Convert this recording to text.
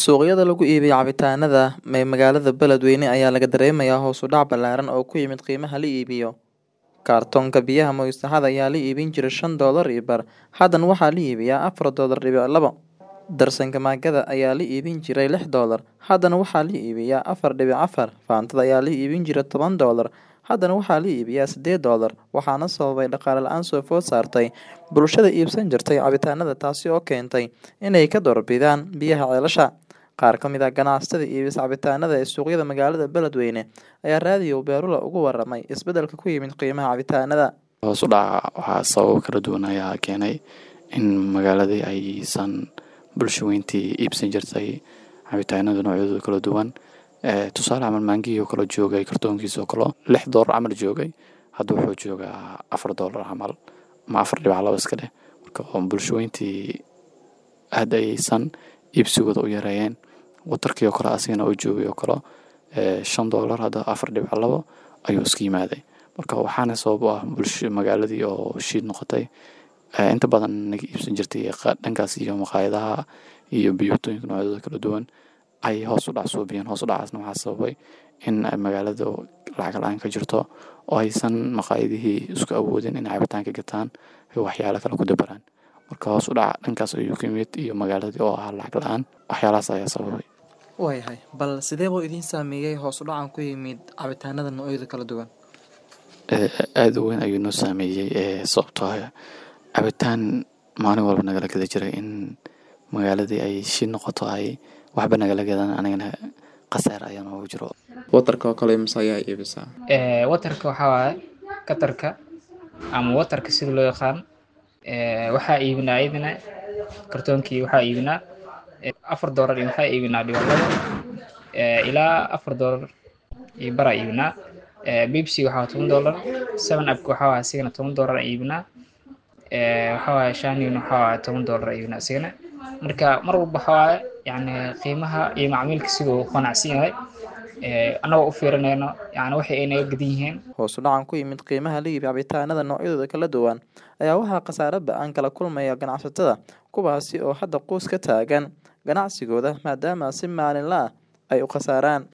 Suuqyada lagu iibiyo cabitaanada ee magaalada Beledweyne ayaa laga dareemayaa hoos u dhac ballaaran oo ku yimid qiimaha la iibiyo. Kartoonka biyaha Moist Ahad ayaa la iibin jiray shan doolar iyo bar, haddana waxaa la iibiyaa afar doolar dibic labo. Darsanka maagada ayaa la iibin jiray lix doolar, haddana waxaa la iibiyaa afar dibic afar. Faantada ayaa la iibin jiray toban doolar, haddana waxaa la iibiyaa sideed doolar, waxaana sababay dhaqaale la'aan soo food saartay bulshada iibsan jirtay cabitaanada taasi oo keentay inay ka doorbidaan biyaha ceelasha. Qaar ka mid ah ganacsatada iibisa cabitaanada ee suuqyada magaalada Beledweyne ayaa raadiyo Beerula uga warramay isbeddelka ku yimid qiimaha cabitaanada. Hoos u dhaca waxaa sababo kala duwan ayaa keenay in magaaladii aysan bulsho weyntii iibsan jirtay cabitaanada noocyadooda kala duwan. Tusaale camal maangihii oo kale joogay kartoonkiisa oo kale lix doolar camal joogay hadda wuxuu joogaa afar doolar camal ama afar dhibic laba iska dheh marka bulsho weyntii aad ayaysan iibsigooda u yareeyeen watarkii oo kale asigana oo joogay oo kale shan doolar hadda afar dhibic labo ayuu iska yimaaday marka waxaana sabab u ah bulsho magaaladii oo shiid noqotay inta badan naga iibsan jirtay dhankaas iyo maqaayadaha iyo biyootooyinka noocyadooda kala duwan ay hoos u dhac suubiyeen hoos u dhacaasna waxaa sababay in magaalada lacag la-aan ka jirto oo aysan maqaayadihii isku awoodin inay cabitaan ka gataan waxyaalo kale ku dabaraan marka hoos u dhaca dhankaas ayuu ka yimid iyo magaaladii oo ahaa lacag la-aan waxyaalahaas ayaa sababay Waayahay, bal sidee buu idiin saameeyay hoos u dhacan ku yimid cabitaanada noocyada kala duwan? aad u weyn ayuu noo saameeyey sababtoo ah cabitaan maalin walba nagala gada jiray in magaaladii ay shi noqoto ay waxba nagala gadan anigana khasaar ayaa noogu jiro Watarka oo kale imisa ayaa iibisaa? Ee, watarka waxaa waaye katarka ama watarka sida loo yaqaan ee, waxaa iibinaa iyadana kartoonkii waxaa iibinaa ee, afar doolar iyo waxaa iibinaa dhibic labo ee, ilaa afar doolar iyo baraa iibinaa ee, Pepsi waxaa waaye toban doolar seven up waxaa waaye asigana toban doolar aan iibinaa ee, waxaa waaye Shanina waxaa waaye toban doolar aan iibinaa asigana marka mar walba waxaa waaye yacni qiimaha iyo macmiilka siduu u qanacsan yahay ee, annagoo u fiirinayno yacni waxay ay naga gadan yihiin Hoos u dhacan ku yimid qiimaha la iibiyo cabitaanada noocyadooda kala duwan ayaa waxaa khasaare ba'an kala kulmaya ganacsatada kuwaasi oo hadda quus ka taagan ganacsigooda maadaama si maalinle ah ay u khasaaraan.